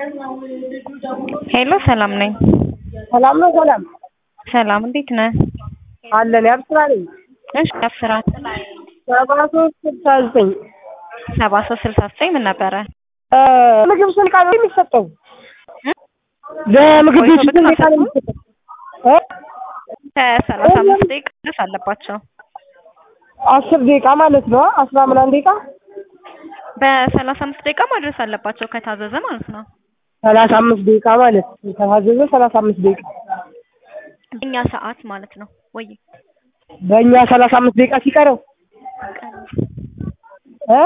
ሄሎ ሰላም ነኝ። ሰላም ነው። ሰላም ሰላም እንዴት ነህ? አለን። ያብስራ ነኝ። እሺ አብስራ ሰባ ሶስት ስልሳ ዘጠኝ ሰባ ሶስት ስልሳ ዘጠኝ ምን ነበረ? ምግብ ስንት ቃል ነው የሚሰጠው? ለምግብ ቤት ቆይቶ ስንት ቃል ነው የሚሰጠው? እ? ከሰላሳ አምስት ደቂቃ ድረስ አለባቸው። አስር ደቂቃ ማለት ነው። አስራ ምናምን ደቂቃ በሰላሳ አምስት ደቂቃ ማድረስ አለባቸው ከታዘዘ ማለት ነው። ሰላሳ አምስት ደቂቃ ማለት ከታዘዘ ሰላሳ አምስት ደቂቃ እኛ ሰዓት ማለት ነው ወይ በእኛ ሰላሳ አምስት ደቂቃ ሲቀረው እ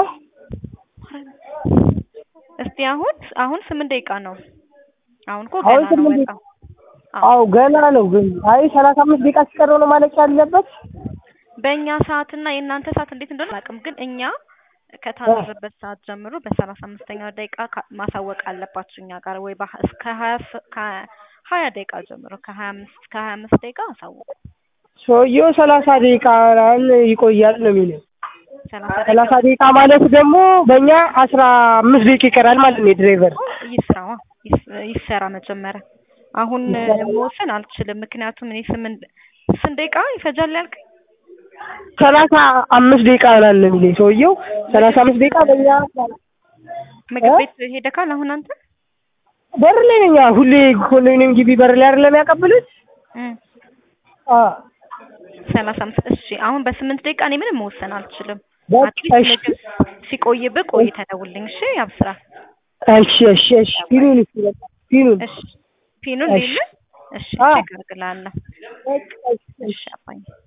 እስቲ አሁን አሁን ስምንት ደቂቃ ነው። አሁን እኮ አሁን ገና ነው ስምንት በጣም አዎ ገና ነው። ግን አይ ሰላሳ አምስት ደቂቃ ሲቀረው ነው ማለቅ ያለበት። በእኛ ሰዓትና የእናንተ ሰዓት እንዴት እንደሆነ አላውቅም፣ ግን እኛ ከታዘዘበት ሰዓት ጀምሮ በሰላሳ አምስተኛው ደቂቃ ካ- ማሳወቅ አለባችሁ እኛ ጋር ወይ በሀ- እስከ ሀያ ስ- ከሀያ ደቂቃ ጀምሮ ከሀያ አምስት ከሀያ አምስት ደቂቃ አሳውቁ። ሰውየው ሰላሳ ደቂቃ ይቆያል ነው የሚለው። ሰላሳ ሰላሳ ደቂቃ ደቂቃ ማለት ደግሞ በእኛ አስራ አምስት ደቂቃ ይቀራል ማለት ነው የድራይቨር ይስራዋ ይስ- ይሰራ መጀመሪያ። አሁን መወሰን አልችልም፣ ምክንያቱም እኔ ስምንት ስንት ደቂቃ ይፈጃል ያልክ ሰላሳ አምስት ደቂቃ ይሆናል ነው የሚለኝ ሰውየው። ሰላሳ አምስት ደቂቃ በእኛ ምግብ እ? ቤት ሄደካል አሁን አንተ? በር ላይ ነኝ። አዎ፣ ሁሌ ኮንዶሚኒየም ግቢ በር ላይ አይደለም ያቀብሉት? እም አዎ ሰላሳ አምስት እሺ። አሁን በስምንት ደቂቃ እኔ ምንም መወሰን አልችልም። በቃ አትሊስት እሺ። ምግብ ሲቆይብህ ቆይተህ ደውልልኝ እሺ። ያብስራ እሺ እሺ እሺ ፊኑን እሺ በቃ ፊኑን እሺ ፒኑን እሺ። ሌለ እሺ አዎ። ቼክ አድርግልሃለሁ። በቃ እሺ እሺ አባዬ